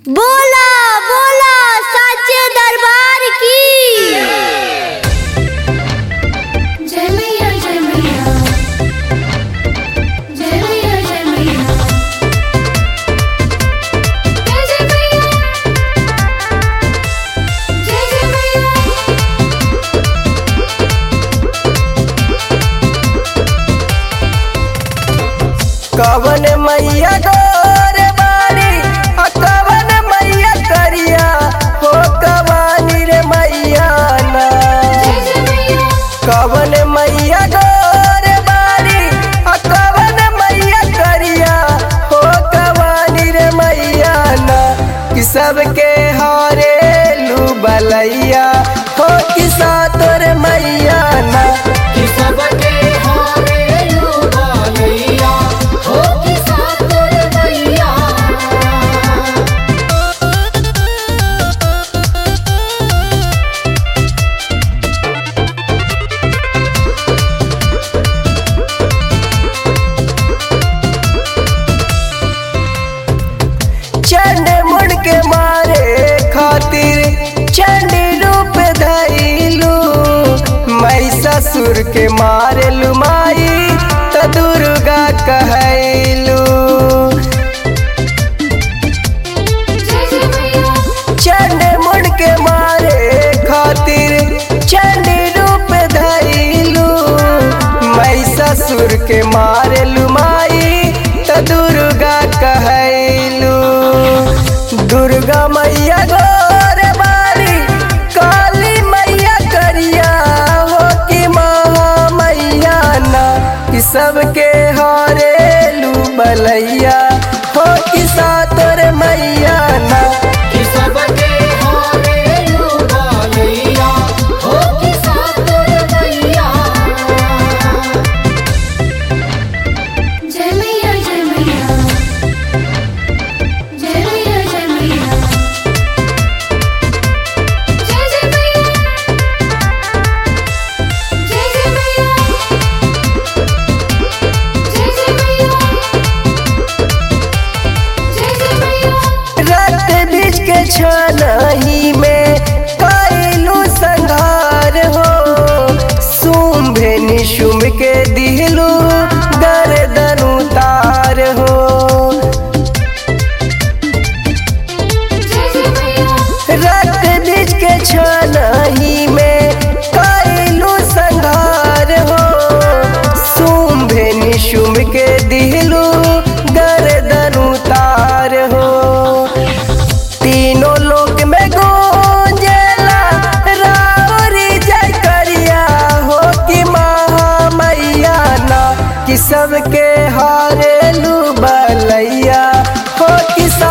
बोला बोला साचे दरबार की जय मैया जय मैया जय मैया जय मैया जय जय मैया जय जय मैया कवन मैया गोरे बारी आ कवन मैया करिया हो कवानी रे मैया ना जय जय मैया कवन मैया गोरे बारी आ कवन मैया करिया हो कवानी रे मैया ना कि सबके हारे लू बलैया हो कि सातोर मैया ना कि सबके हारे लुगालैया हो कि सातुर मैया चंड मुड़ के मारे खातिर चंडी रूप धैलू मैं ससुर के मारे लुमाई त दुर्गा कहैलू जय जय मैया चंड मुड़ के मारे खातिर चंडी रूप धैलू मैं ससुर के मारे लुमाई त दुर्गा कहैलू दुर्गा मैया गोर बारी काली मैया करिया हो कि महा मैया ना कि सबके हारेलू बलैया हो कि सातोर मैया ना कि सबके हारे लुगालैया हो कि सातुर मैया जय मैया जय मैया जय मैया जय मैया जय जय मैया जय जय मैया जय जय मैया जय जय मैया रक्त बीज के छानही में कैलू संघार हो शुंभे निशुंभ के दिलू गर्दन उतार हो जय जय मैया रक्त बीज के छानही में कैलू संघार हो शुंभे निशुंभ के दिलू गर्दन उतार हो तीनों लोक में गूंजेला रावरी जय करिया हो कि महामैया ना कि सबके हारेलू बलैया हो कि